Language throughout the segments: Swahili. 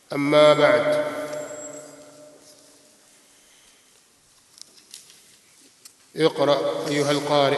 أما بعد اقرأ أيها القارئ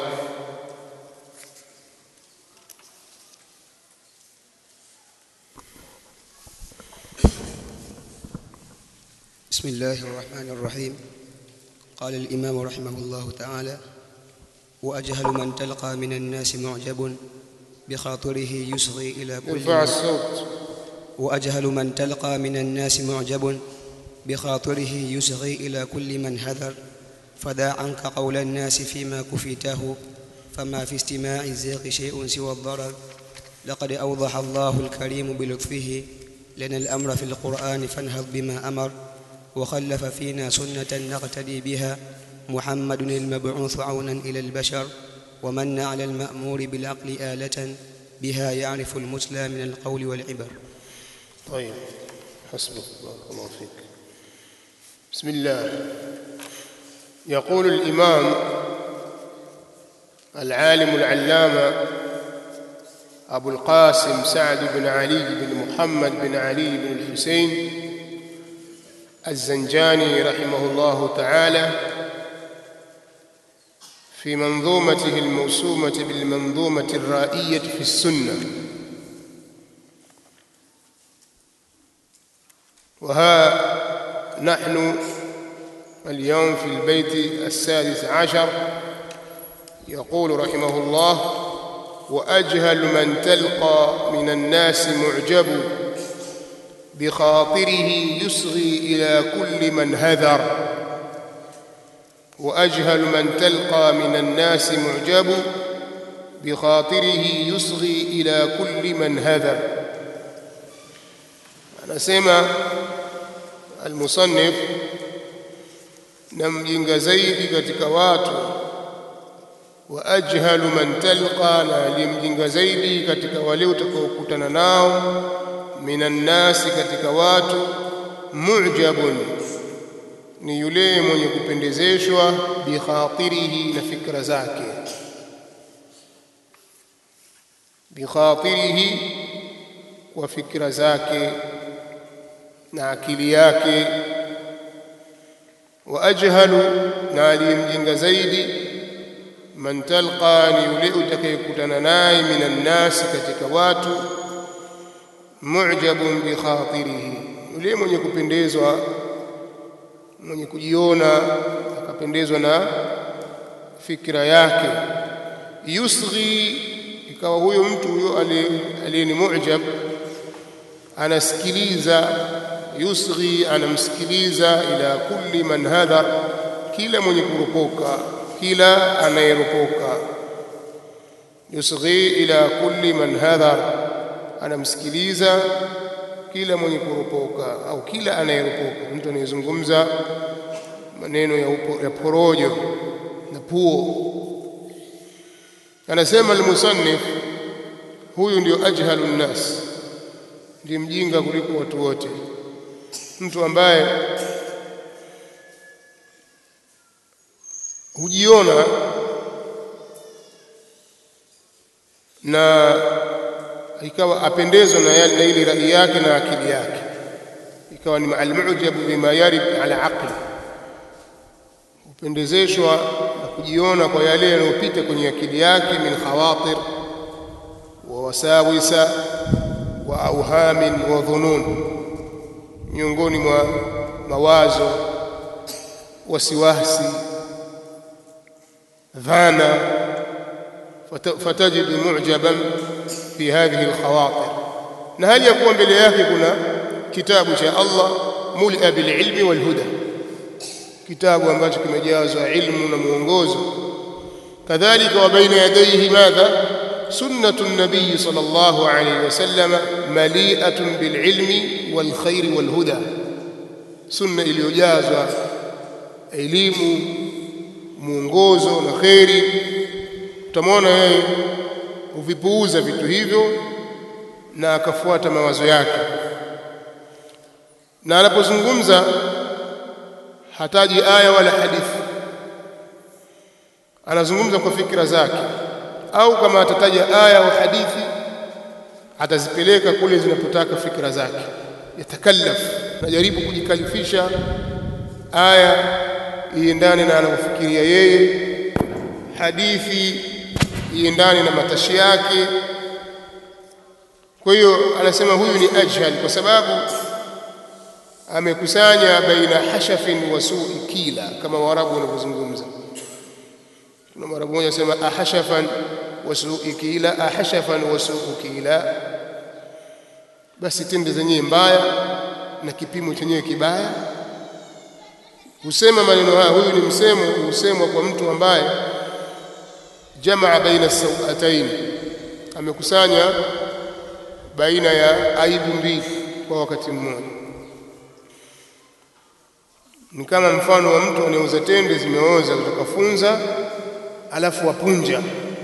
بسم الله الرحمن الرحيم قال الإمام رحمه الله تعالى وأجهل من تلقى من الناس معجب بخاطره يصغي إلى كل ارفع الصوت وأجهل من تلقى من الناس معجب بخاطره يصغي إلى كل من هذر فدع عنك قول الناس فيما كفيته فما في استماع الزيغ شيء سوى الضرر لقد أوضح الله الكريم بلطفه لنا الأمر في القرآن فانهض بما أمر وخلف فينا سنة نقتدي بها محمد المبعوث عونا إلى البشر ومن على المأمور بالعقل آلة بها يعرف المثلى من القول والعبر طيب حسبك بارك الله فيك بسم الله يقول الإمام العالم العلامة أبو القاسم سعد بن علي بن محمد بن علي بن الحسين الزنجاني رحمه الله تعالى في منظومته الموسومة بالمنظومة الرائية في السنة وها نحن اليوم في البيت السادس عشر يقول رحمه الله وأجهل من تلقى من الناس معجب بخاطره يصغي إلى كل من هذر وأجهل من تلقى من الناس معجب بخاطره يصغي إلى كل من هذر anasema almusannif na mjinga zaidi katika watu wa ajhalu man talqa na aliyemjinga zaidi katika wale utakaokutana nao minan nasi katika watu mu'jabun ni yule mwenye kupendezeshwa bikhatirihi na fikra zake bikhatirihi kwa fikra zake na akili yake wa ajhalu na aliyemjinga zaidi man talqa ni yule utakayekutana naye minan nasi katika watu mu'jabun bi khatirihi yule mwenye kupendezwa mwenye kujiona akapendezwa na fikra yake yusghi ikawa huyo mtu huyo aliye ni mu'jab anasikiliza yusghi anamsikiliza ila kulli man hadhar kila mwenye kuropoka kila anayeropoka yusghi ila kulli man hadhar anamsikiliza kila mwenye kuropoka au kila anayeropoka mtu anayezungumza maneno ya, upo, ya porojo na puo anasema almusannif huyu ndio ajhalu nnas ndiye mjinga kuliko watu wote mtu ambaye hujiona na ikawa apendezwa na, na ile rai yake na akili yake ikawa ni almujabu bima yarid ala aqli hupendezeshwa na kujiona kwa yale yanayopita kwenye akili yake min khawatir wa wasawisa wa auhamin wa dhunun miongoni mwa mawazo wasiwasi dhana فتجد معجبا في هذه الخواطر na hali ya kuwa mbele yake kuna kitabu cha Allah mulia bililmi walhuda kitabu ambacho kimejazwa ilmu na mwongozo kadhalika wa baina yadayhi madha sunnatu nabii sallallahu alayhi wasallam mali'atun bililmi walkhairi walhuda sunna iliyojazwa elimu mwongozo na khairi utamwona yeye huvipuuza vitu hivyo na akafuata mawazo yake na anapozungumza hataji aya wala hadithi anazungumza kwa fikra zake au kama atataja aya au hadithi atazipeleka kule zinapotaka fikra zake yatakallaf najaribu kujikalifisha aya iendane na anavyofikiria yeye hadithi iendane na matashi yake kwa hiyo anasema huyu ni ajhal kwa sababu amekusanya baina hashafin wa su'i kila kama warabu wanavyozungumza kuna mwarabu mmoja anasema ahashafan wa su'i kila ahashafan wa su'u kila basi tende zenyewe mbaya na kipimo chenyewe kibaya husema maneno haya huyu ni msemo husemwa kwa mtu ambaye jamaa baina sawatain amekusanya baina ya aibu mbili kwa wakati mmoja ni kama mfano wa mtu anayeuza tende zimeoza kutoka funza alafu wapunja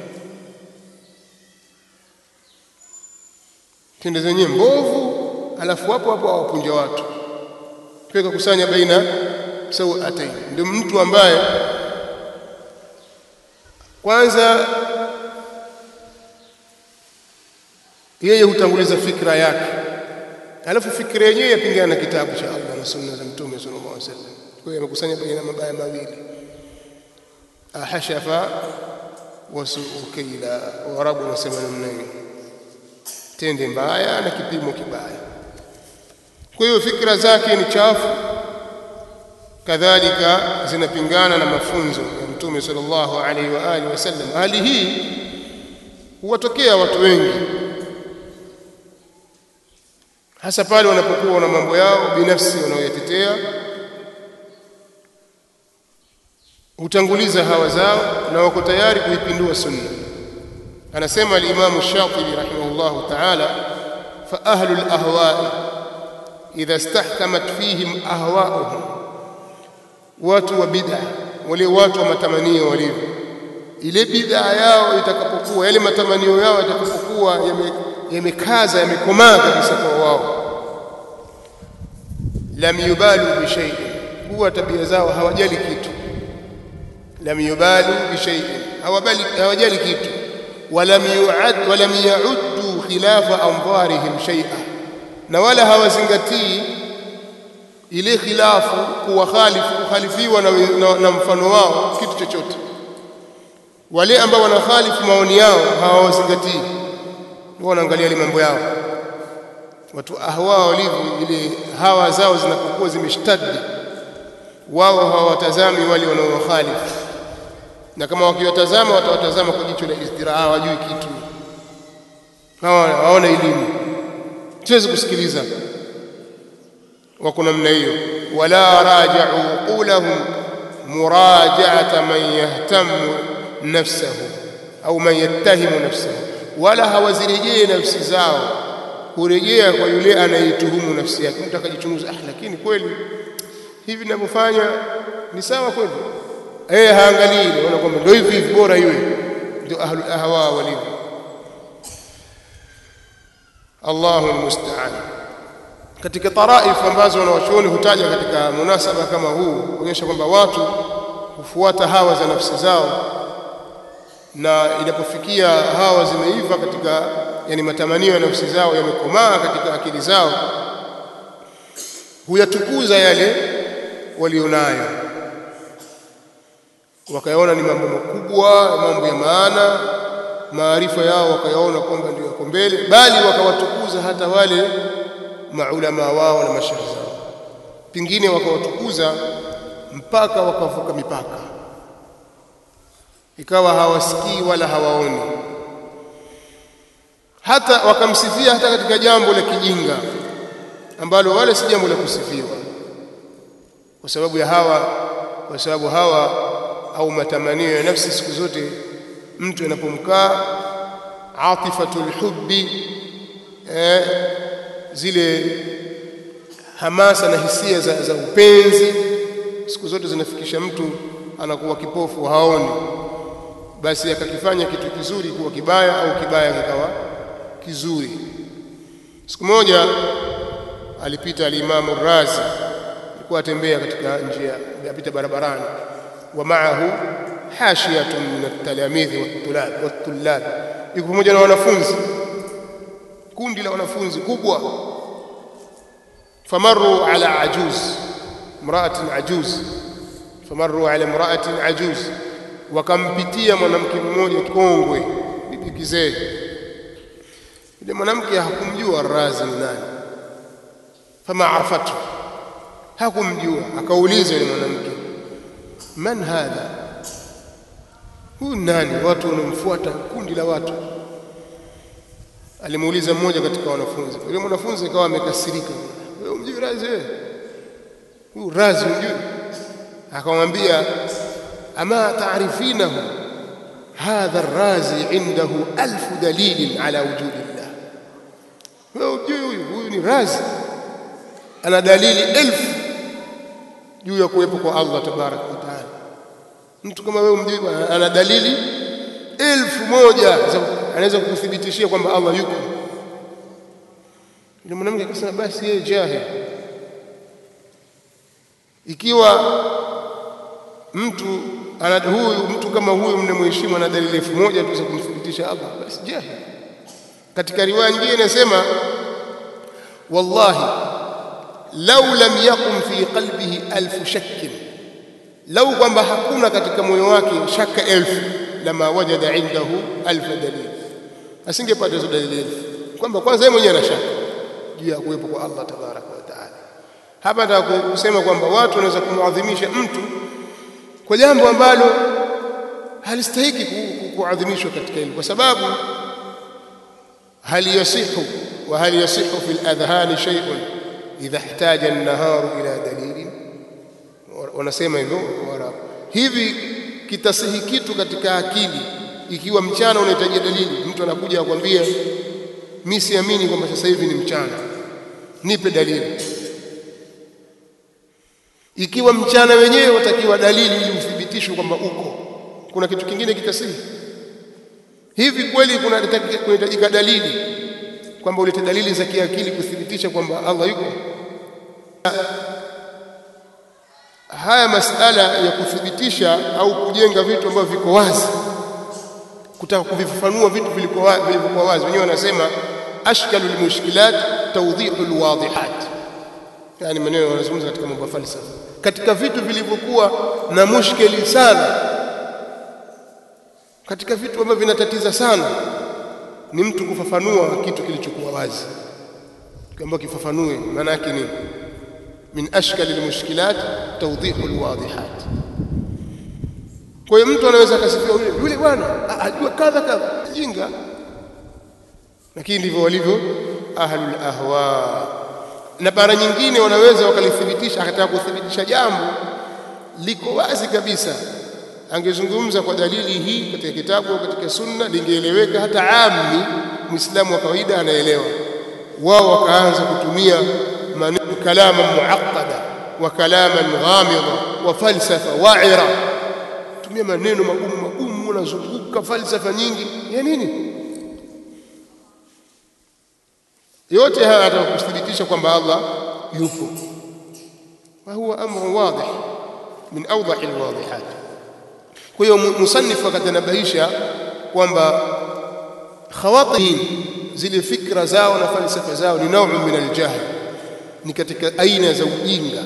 tende zenyewe mbovu alafu hapo hapo awapunja watu peka kusanya baina sawatain ndio mtu ambaye kwanza yeye hutanguliza fikra yake alafu fikra yenyewe yapingana na kitabu cha Allah na sunna za mtume sallallahu alaihi wasallam kwa hiyo amekusanya baina mabaya mawili ahashafa wa su'u kaila warabu wanasema namna hiyo tende mbaya na kipimo kibaya kwa hiyo fikra zake ni chafu kadhalika zinapingana na mafunzo ya mtume sallallahu alaihi wa alihi wasallam hali hii huwatokea watu wengi hasa pale wanapokuwa na mambo yao binafsi wanaoyatetea hutanguliza hawa zao na wako tayari kuipindua sunna anasema al-Imam Shatibi rahimahullah ta'ala fa ahlu al-ahwa'i idha istahkamat fihim ahwa'uhum watu wa bid'a wale watu wa matamanio walivyo ile bid'a yao itakapokuwa yale matamanio yao yatakapokuwa yamekaza yame yamekomaa kabisa kwa wao lam yubalu bi shay'in huwa tabia zao hawajali kitu lam yubalu bi shay'in hawabali hawajali kitu walam yu'ad walam ya'uddu khilafa anzarihim shay'a na wala hawazingatii ile khilafu kuwa khalifu kukhalifiwa na, na, na mfano wao kitu chochote wale ambao wanakhalifu maoni yao hawawazingatii wao wanaangalia ile mambo yao watu ahwa walivyo ile hawa zao zinapokuwa zimeshtadi wao hawatazami wale wanaowakhalifu na kama wakiwatazama watawatazama kwa jicho la istiraa hawajui kitu hawa hawana elimu siwezi kusikiliza wako namna hiyo wala raja'u qulahum muraja'ata man yahtamu nafsahu au man yattahimu nafsahu wala hawazirejee nafsi zao kurejea kwa yule anayetuhumu nafsi yake mtu akajichunguza ah lakini kweli hivi ninavyofanya ni sawa kweli eh haangalii naona kwamba ndio hivi hivi bora iwe ndio ahlul ahwa walivyo Allahu almusta'an katika taraif ambazo wanawachuoni hutaja katika munasaba kama huu kuonyesha kwamba watu hufuata hawa za nafsi zao na inapofikia hawa zimeiva katika yani matamanio ya nafsi zao yamekomaa katika akili zao huyatukuza yale walionayo wakayaona ni mambo makubwa mambo ya maana maarifa yao wakayaona kwamba ndio yako mbele bali wakawatukuza hata wale maulama wao na mashaikh zao pingine wakawatukuza mpaka wakavuka mipaka ikawa hawasikii wala hawaoni hata wakamsifia hata katika jambo la kijinga ambalo wala si jambo la kusifiwa kwa sababu ya hawa kwa sababu hawa au matamanio ya nafsi siku zote mtu anapomkaa atifatul hubbi eh, zile hamasa na hisia za, za upenzi siku zote zinafikisha mtu anakuwa kipofu haoni basi akakifanya kitu kizuri kuwa kibaya au kibaya kikawa kizuri siku moja alipita alimamu Razi alikuwa atembea katika njia apita barabarani wa maahu hashiyatun min at-talamidhi wat-tulab wat-tullab yuko pamoja na wanafunzi kundi la wanafunzi kubwa famarru ala ajuz imra'atin ajuz famarru ala imra'atin ajuz wakampitia mwanamke mmoja kongwe bibi kizee yule mwanamke hakumjua razi ni nani fama arafatu hakumjua akauliza yule mwanamke man hadha huyu nani watu wanamfuata kundi la watu alimuuliza mmoja katika wanafunzi yule mwanafunzi akawa amekasirika wewe umjui razi wewe huyu razi umjui akamwambia ama taarifinahu hadha razi indahu alfu dalilin ala wujudi llah wewe umjui huyu huyu ni razi ana dalili elfu juu ya kuwepo kwa Allah tabaraka wa taala mtu kama wewe umjui ana dalili elfu moja anaweza kukuthibitishia kwamba Allah yuko yule mwanamke akasema basi yeye jahil ikiwa mtu ana huyu mtu kama huyu mnamheshimu ana dalili elfu moja tu za kumthibitisha Allah basi jahil katika riwaya nyingine inasema wallahi lau lam yakun fi qalbihi alfu shakkin lau kwamba hakuna katika moyo wake shaka elfu lama wajada indahu alfa dalil asingepata hizo dalili elfu kwamba kwanza yeye mwenyewe ana shaka juu ya kuwepo kwa Allah tabaraka wa taala hapa nataka kusema kwamba watu wanaweza kumuadhimisha mtu kwa jambo ambalo halistahiki kuadhimishwa katika hilo kwa sababu hal yasihu wa hal yasihu fi al-adhhani shay'un idha ihtaja an-naharu ila dalilin wanasema hivyo Waarabu hivi kitasihi kitu katika akili ikiwa mchana unahitaji dalili mtu anakuja akwambia mimi siamini kwamba sasa hivi ni mchana nipe dalili ikiwa mchana wenyewe watakiwa dalili ili uthibitishwe kwamba uko kuna kitu kingine kitasihi hivi kweli kunahitajika dalili kwamba ulete dalili za kiakili kuthibitisha kwamba Allah yuko haya masala ya kuthibitisha au kujenga vitu ambavyo viko wazi kutaka kuvifafanua vitu vilivyokuwa wazi wenyewe wanasema ashkalul mushkilat tawdihul wadihat yani maneno wanazungumza katika mambo ya falsafa katika vitu vilivyokuwa na mushkeli sana katika vitu ambavyo vinatatiza sana ni mtu kufafanua kitu kilichokuwa wazi kwamba kifafanue maana yake nini min ashkali almushkilat tawdihu alwadihat kwa hiyo mtu anaweza akasifia yule yule bwana ajua kadha kadha jinga lakini ndivyo walivyo ahlul ahwa na bara nyingine wanaweza wakalithibitisha akataka kuthibitisha jambo liko wazi kabisa angezungumza kwa dalili hii katika kitabu au katika sunna lingeeleweka hata ammi muislamu wa kawaida anaelewa wao wakaanza kutumia maneno kalama muaqqada wa kalaman ghamida wa falsafa wa'ira tumia maneno magumu magumu unazunguka falsafa nyingi ya nini yote haya atakuthibitisha kwamba Allah yupo wa huwa amru wadih min awdah alwadihat kwa hiyo musannif akatanabahisha kwamba khawatir zile fikra zao na falsafa zao ni naumu min aljahl ni katika aina za ujinga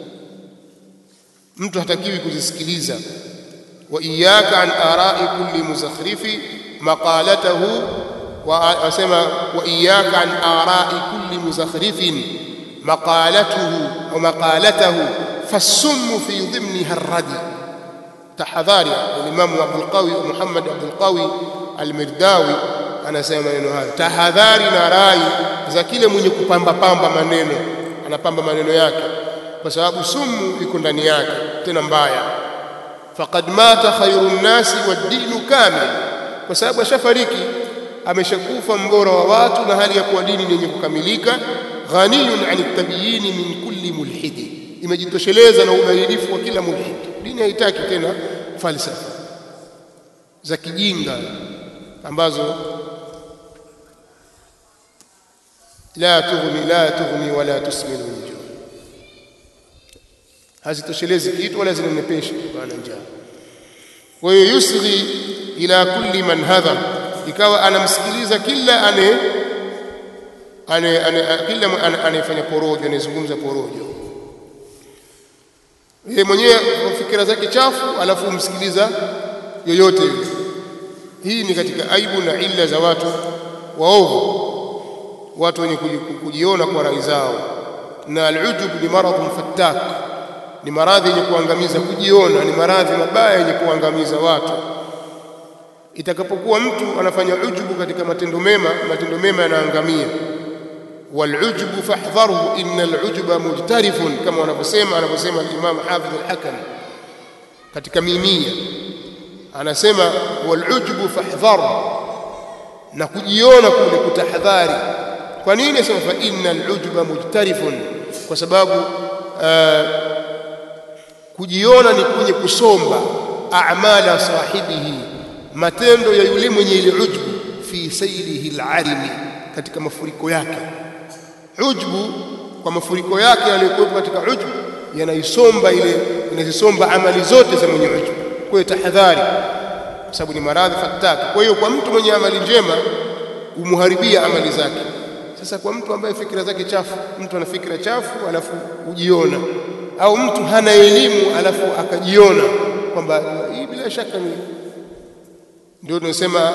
mtu hatakiwi kuzisikiliza wa iyyaka an ara'i kulli muzakhrifi maqalatahu wasema wa iyyaka an ara'i kulli muzakhrifin maqalatuhu wa maqalatahu fasummu fi dhimniha ar-radi tahadhari al-Imam Abdul Qawi Muhammad Abdul Qawi al-Mirdawi anasema maneno hayo tahadhari na rai za kile mwenye kupamba pamba maneno anapamba maneno yake kwa sababu sumu iko ndani yake tena mbaya faqad mata khairun nasi wad-dinu kamil kwa sababu ashafariki ameshakufa mbora wa watu na hali ya kuwa dini yenye kukamilika ghaniyun an tabyini min kulli mulhidi imejitosheleza na ubainifu wa kila mulhid dini haitaki tena falsafa za kijinga ambazo la tughni la tughni wala tusminu min hazitoshelezi kitu wala zinanepesha kutokana na njaa kwa hiyo yusghi ila kulli man hadhar ikawa anamsikiliza kila ane ane, ane, kila anayefanya porojo anayezungumza porojo yeye mwenyewe fikira zake chafu alafu umsikiliza yoyote yule hii ni katika aibu na illa za watu waovu watu wenye kujiona kwa rai zao na alujub ni maradhun fattak ni maradhi yenye kuangamiza kujiona ni maradhi mabaya yenye kuangamiza watu itakapokuwa mtu anafanya ujubu katika matendo mema matendo mema yanaangamia والعجب فاحذره إن العجب مجترف كما wanavyosema anavyosema al-Imam Hafidh al-Hakam katika mimia anasema walujbu fahdhar na kujiona kule kutahadhari kwa nini sema fa innal ujba mujtarifun kwa sababu uh, kujiona ni kwenye kusomba a'mala sahibihi matendo ya yule mwenye ile ujbu fi sayrihi al-arimi katika mafuriko yake ujbu kwa mafuriko yake yaliyokuwepo katika ujbu yanaisomba ile inazisomba amali zote za mwenye ujbu kwa hiyo tahadhari kwa sababu ni maradhi fataki kwa hiyo kwa mtu mwenye amali njema umuharibia amali zake sasa kwa mtu ambaye fikira zake chafu mtu ana fikira chafu alafu ujiona au mtu hana elimu alafu akajiona kwamba hii bila shaka ni ndio tunasema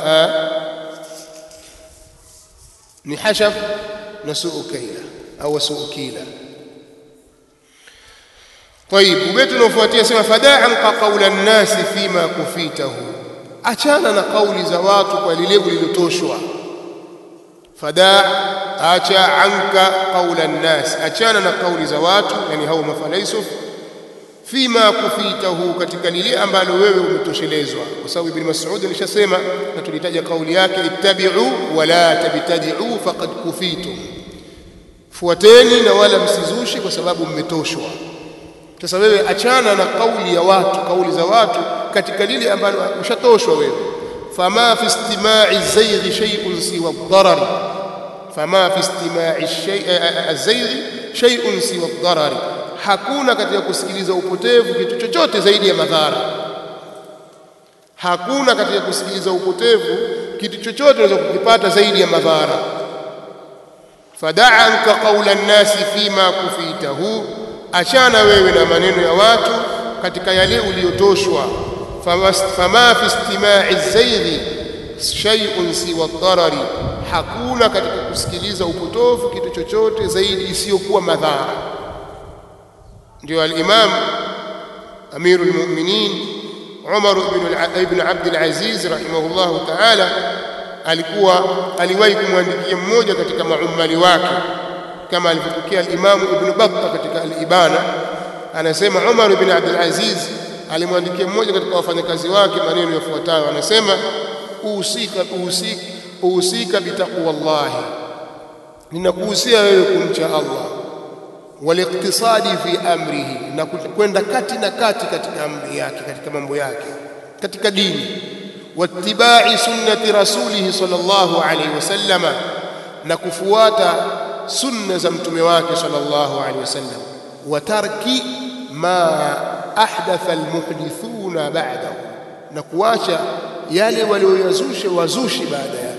ni hashaf na suu kaila au suu kila طيب ubeti unaofuatia sema fada'an ka qawla an-nas fima kufitahu achana na kauli za watu kwa lile ulilotoshwa fadaa acha anka qawla an-nas achana na kauli za watu yani hao mafalaisuf fima kufitahu katika lile ambalo wewe umetoshelezwa kwa sababu ibn Mas'ud alishasema na tulitaja kauli yake ittabi'u wala tabtadi'u faqad kufitum fuateni na wala msizushi kwa sababu mmetoshwa sasa wewe achana na kauli ya watu kauli za watu katika lile ambalo ushatoshwa wewe fama fi istima'i zayghi shay'un siwa ad-darar fama fi istima'i az-zayghi shay'un siwa ad-darar hakuna katika kusikiliza upotevu kitu chochote zaidi ya madhara hakuna katika kusikiliza upotevu kitu chochote unaweza kukipata zaidi ya madhara fadaa anka qawla an-nasi fima kufitahu achana wewe na maneno ya watu katika yale uliyotoshwa fama fi istima'i zayghi shay'un siwa ad-darari hakuna katika kusikiliza upotofu kitu chochote zaidi isiyokuwa madhara ndio al-imam amirul mu'minin Umar ibn Abd al-Aziz rahimahullah ta'ala alikuwa aliwahi kumwandikia mmoja katika maumali wake kama alivyopokea al-Imam Ibn Battah katika al-Ibana anasema Umar ibn Abdul Aziz alimwandikia mmoja katika wafanyakazi wake maneno yafuatayo anasema usika usika usika bitaqwallahi ninakuhusia wewe kumcha Allah waliktisadi fi amrihi na kwenda kati na kati katika amri yake katika mambo yake katika dini wattibai sunnati rasulihi sallallahu alaihi wasallama na kufuata sunna za mtume wake sallallahu alaihi wasallam wa tarki ma ahdatha almuhdithuna ba'dahu na kuacha yale walioyazusha wazushi baada yake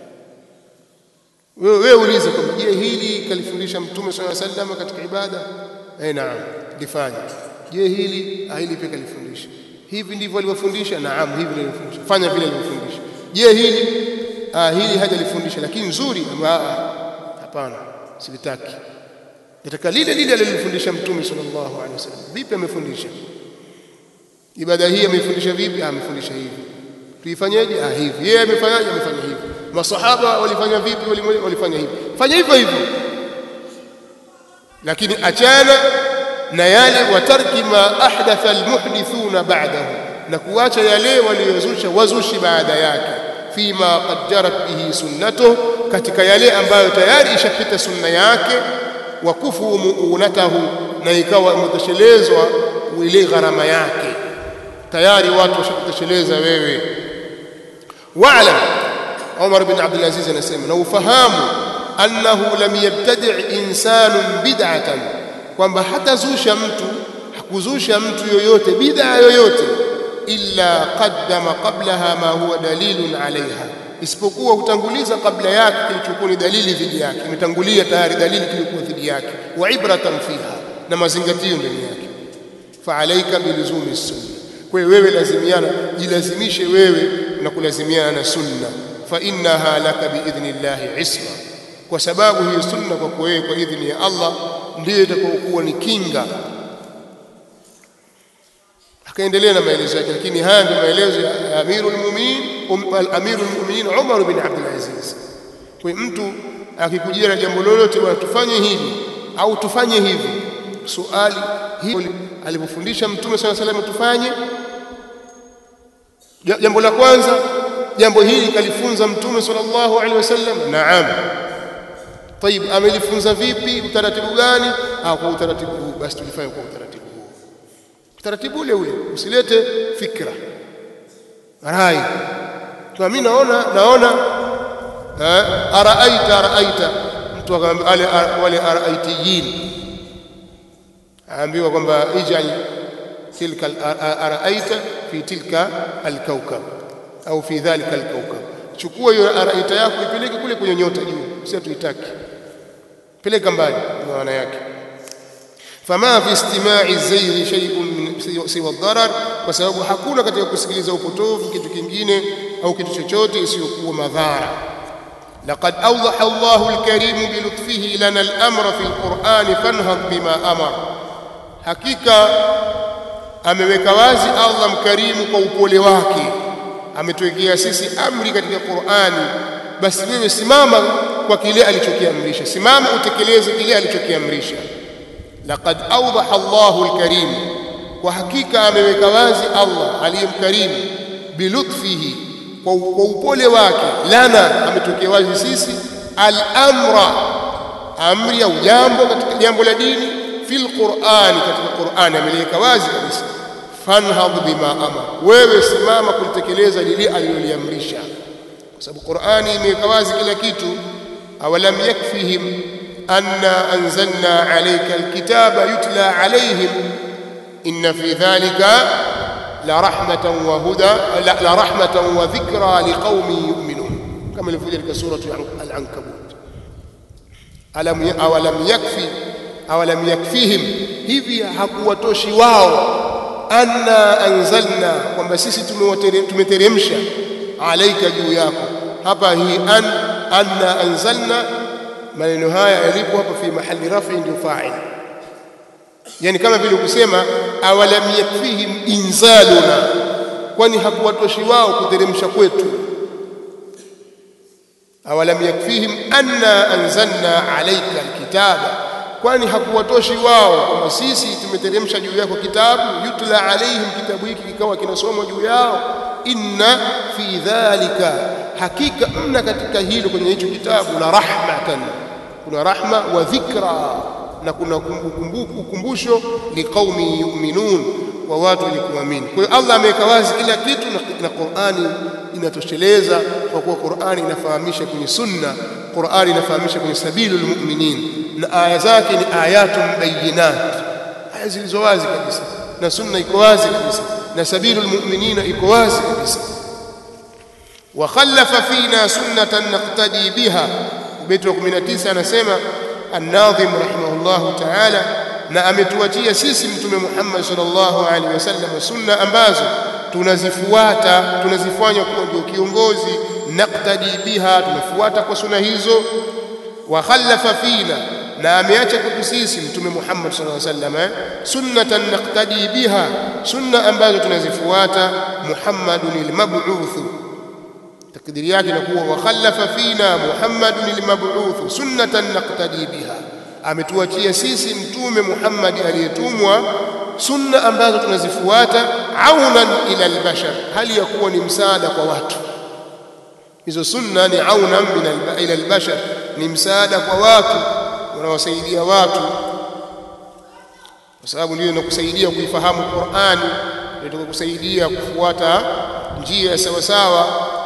wewe wewe ulize kwamba je hili kalifundisha mtume sallallahu alaihi wasallam katika ibada eh naam lifanya je hili ah hili pia kalifundisha hivi ndivyo alivyofundisha naam hivi ndivyo alivyofundisha fanya vile alivyofundisha je hili ah hili hajalifundisha lakini nzuri ah hapana silitaki nataka lile lile alilofundisha mtume sallallahu alaihi wasallam vipi amefundisha ibada hii amefundisha vipi amefundisha hivi tuifanyeje ah hivi yeye amefanyaje amefanya hivi masahaba walifanya vipi walifanya hivi fanya hivyo hivyo lakini achana na yale watarki ma ahdatha almuhdithuna ba'dahu na kuacha yale waliyozusha wazushi baada yake fima qad jarat bihi sunnatuhu katika yale ambayo tayari ishapita sunna yake wa kufu muunatahu na ikawa imetoshelezwa ile gharama yake tayari watu washakutosheleza wewe wa'lam Umar bin Abdul Aziz anasema na ufahamu annahu lam yabtadi' insanun bid'atan kwamba hatazusha mtu hakuzusha mtu yoyote bid'a yoyote illa qaddama qablaha ma huwa dalilun alaiha isipokuwa hutanguliza kabla yake kilichokuwa ni dalili dhidi yake imetangulia tayari dalili kilichokuwa dhidi yake wa ibratan fiha na mazingatio ndani yake fa alaika biluzumi sunna kwa hiyo wewe lazimiana jilazimishe wewe na kulazimiana na sunna fa innaha laka biidhnillahi isma kwa sababu hiyo sunna kwa wewe kwa idhni ya Allah ndiyo itakayokuwa ni kinga akaendelea na maelezo yake lakini haya ndio maelezo ya amirul mu'minin amirul mu'minin Umar bin Abdul Aziz kwa mtu akikujia na jambo lolote bwana tufanye hivi au tufanye hivi suali hili alipofundisha mtume swalla salam tufanye jambo la kwanza jambo hili kalifunza mtume sallallahu alaihi wasallam naam طيب amelifunza vipi utaratibu gani ah kwa utaratibu huu basi tulifanye kwa utaratibu huu utaratibu ule ule usilete fikra rai kwa mimi naona naona araaita araaita mtu wale wale araitiyin aambiwa kwamba ijal tilka araaita fi tilka alkaukab au fi dhalika alkaukab chukua hiyo araita yako ipeleke kule kwenye nyota juu sio tuitaki peleka mbali maana yake fama fi istima'i zayri shay'un siwa darar kwa sababu hakuna katika kusikiliza upotovu kitu kingine au kitu chochote isiyokuwa madhara لقد أوضح الله الكريم بلطفه لنا الأمر في القرآن فانهض بما أمر حقيقة ameweka wazi Allah mkarimu kwa upole wake ametuwekea sisi amri katika Qur'ani basi wewe simama kwa kile alichokiamrisha simama utekeleze kile alichokiamrisha laqad awdaha Allahu alkarim kwa hakika ameweka wazi Allah aliyemkarimu bilutfihi kwa upole wake lana ametokea wazi sisi al-amra amri au jambo katika jambo la dini fil Qur'ani katika Qur'ani ameliweka wazi kabisa fanhad bima amara wewe simama kulitekeleza lile aliloliamrisha kwa sababu Qur'ani imeweka wazi kila kitu awalam yakfihim anna anzalna alayka alkitaba yutla alayhim inna fi dhalika la rahmatan wa huda la, la rahmatan wa dhikra liqaumin yu'minun kama ilivyokuja katika sura al-ankabut alam awalam yakfi awalam yakfihim hivi hakuwatoshi wao anna anzalna kwamba sisi tumeteremsha alaika juu yako hapa hii an anna anzalna maneno haya yalipo hapa fi mahali rafi ndio fa'il yani kama vile kusema awalam yakfihim inzaluna kwani hakuwatoshi wao kuteremsha kwetu awalam yakfihim anna anzalna alayka alkitaba kwani hakuwatoshi wao kwamba sisi tumeteremsha juu yako kitabu yutla alaihim kitabu hiki kikawa kinasomwa juu yao inna fi dhalika hakika mna katika hilo kwenye hicho kitabu la rahmatan kuna rahma wa dhikra na kuna ukumbusho liqaumi yu'minun wa watu wenye kuamini kwa hiyo Allah ameweka wazi kila kitu na Qur'ani inatosheleza kwa kuwa Qur'ani inafahamisha kwenye sunna Qur'ani inafahamisha kwenye sabilul mu'minin na aya zake ni ayatun bayinat aya zilizo wazi kabisa na sunna iko wazi kabisa na sabilul mu'minina iko wazi kabisa wa khallafa fina sunnatan naqtadi biha bait wa 19 anasema an-nadhim rahimahullah ta'ala na ametuachia sisi mtume Muhammad sallallahu alaihi wasallam sunna ambazo tunazifuata tunazifanya kuwa ndio kiongozi naqtadi biha tunafuata kwa sunna hizo wa khallafa fina na ameacha kwetu sisi mtume Muhammad sallallahu alaihi wasallam sunnatan naqtadi biha sunna ambazo tunazifuata Muhammadun al-mab'uth takdiri yake inakuwa wa khallafa fina Muhammadun al-mab'uth sunnatan naqtadi biha ametuachia sisi mtume Muhammad aliyetumwa sunna ambazo tunazifuata aunan ila albashar hali ya kuwa ni msaada kwa watu hizo sunna ni aunan ila albashar ni msaada kwa watu unawasaidia watu kwa sababu ndio inakusaidia kuifahamu Qur'ani ndio kusaidia kufuata njia sawa sawa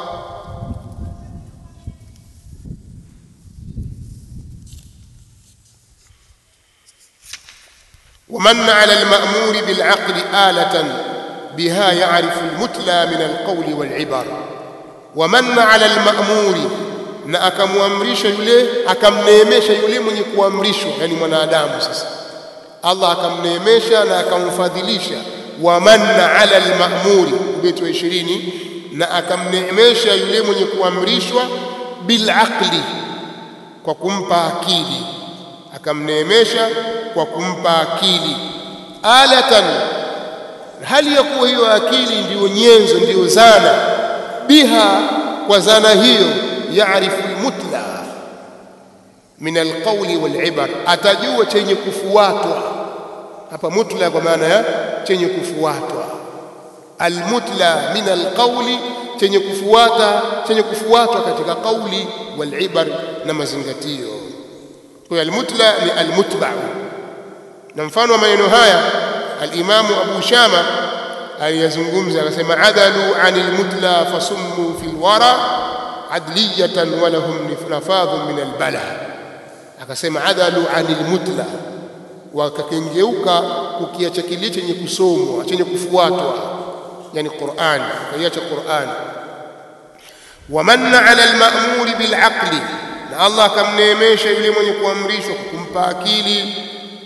ومن على المأمور بالعقل آلة بها يعرف المتلى من القول والعبر wamanna ala almamuri na akamwamrisha yule akamneemesha yule mwenye kuamrishwa yani mwanadamu sasa Allah akamneemesha na akamfadhilisha wamanna ala almamuri ubeti wa 20 na akamneemesha yule mwenye kuamrishwa bilaqli kwa kumpa akili akamneemesha kwa kumpa akili alatan hali ya kuwa hiyo akili ndiyo nyenzo ndiyo zana biha kwa zana hiyo yaarifu almutla min alqawli walibar atajua chenye kufuatwa hapa mutla kwa maana ya chenye kufuatwa almutla min alqawli chenye kufuata chenye kufuatwa katika kauli walibar na mazingatio kwa almutla ni almutba na mfano wa maneno haya alimamu abu shama aliyazungumza akasema adalu anil mutla fasummu fil wara adliyatan wa lahum nafadhun min albala akasema adalu anil mutla wakakengeuka kukiacha kile chenye kusomwa chenye kufuatwa yani Qur'an wakaiacha Qur'an wamanna ala alma'muri bilaqli na Allah akamneemesha yule mwenye kuamrishwa kumpa akili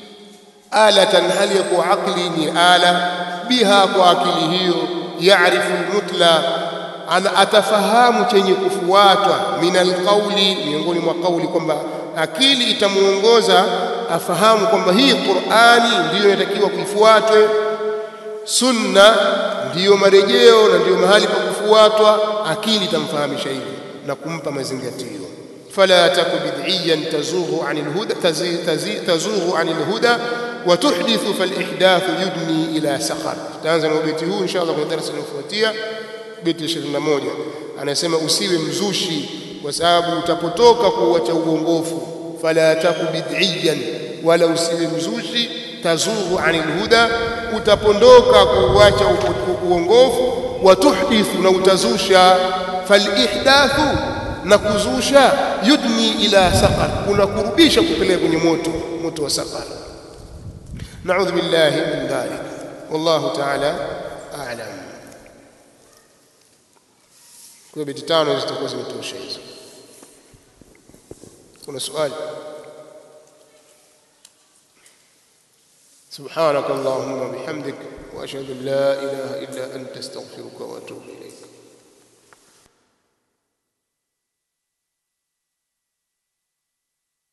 alatan hali ya kuwa akli ni ala biha kwa akili hiyo yaarifu almutla ana atafahamu chenye kufuatwa min alqauli miongoni mwa kauli kwamba akili itamuongoza afahamu kwamba hii Qur'ani ndiyo inatakiwa kuifuatwe sunna ndiyo marejeo na ndiyo mahali pa kufuatwa akili itamfahamisha hivyo na kumpa mazingatio fala taku bid'iyan tazughu 'anil huda tazughu 'anil huda wa tuhdithu falihdathu yudni ila sakhar tutaanza na ubeti huu inshallah kwenye darasa linalofuatia beti 21 anasema usiwe mzushi kwa sababu utapotoka kuacha uongofu fala taku bid'iyan wala usiwe mzushi tazughu anil huda utapondoka kuacha uongofu wa tuhdithu na utazusha falihdathu na kuzusha yudni ila saqar unakurubisha kupeleka kwenye moto moto wa saqar na'udhu billahi min dhalik wallahu ta'ala a'lam kwa beti tano zitakuwa zimetosha hizo kuna swali سبحانك اللهم وبحمدك واشهد ان لا اله الا انت استغفرك واتوب اليك